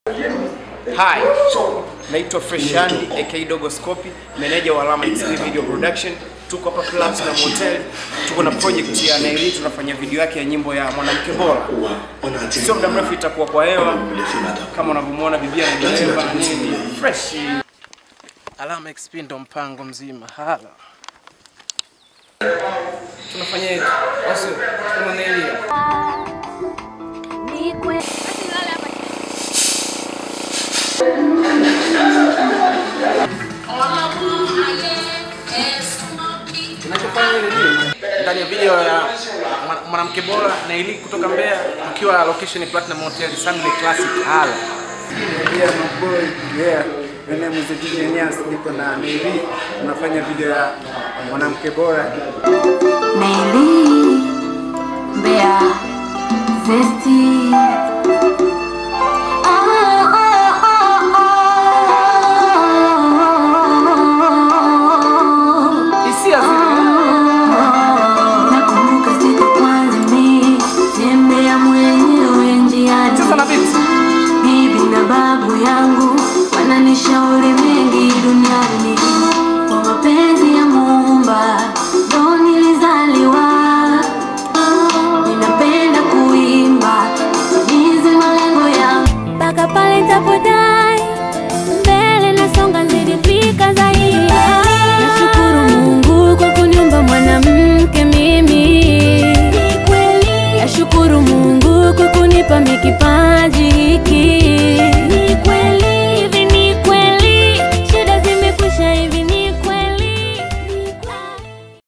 Hi, naitwa Freshandi aka Dogo Scopi, meneja wa Alama XP Video Production. Tuko hapa Platinum Hotel, tuko na project ya Naili, tunafanya video yake ya nyimbo ya mwanamke bora. Sio muda mrefu itakuwa kwa hewa, kama unavyomwona bibi anaeleva na nini fresh. Alama XP ndo mpango mzima. Hala, tunafanya hivi basi, kama Naili Kinachofanya ile nini? Ndani ya video ya mwana- mwanamke bora Naili kutoka Mbeya, tukiwa location Platinum Hotel Sunday Classic Hala. Yeah, my boy. Yeah. My name is DJ Nias. Niko na Navy. Tunafanya video ya mwanamke bora. Naili Mbeya Zesti Ah, ah, ah, ah. Hisia zile Nakumbuka siku kwanza mi tembea mwenyewe njiani sasa na beat. bibi na babu yangu wananishauri mengi duniani kwa mapenzi ya muumba ndo nilizaliwa ninapenda kuimba timize malengo yangu mpaka pale nitapodai mbele nasonga zilifika zaidi nashukuru mungu kwa kuniumba mwanamke mimi nashukuru mungu kwa kunipa mikipa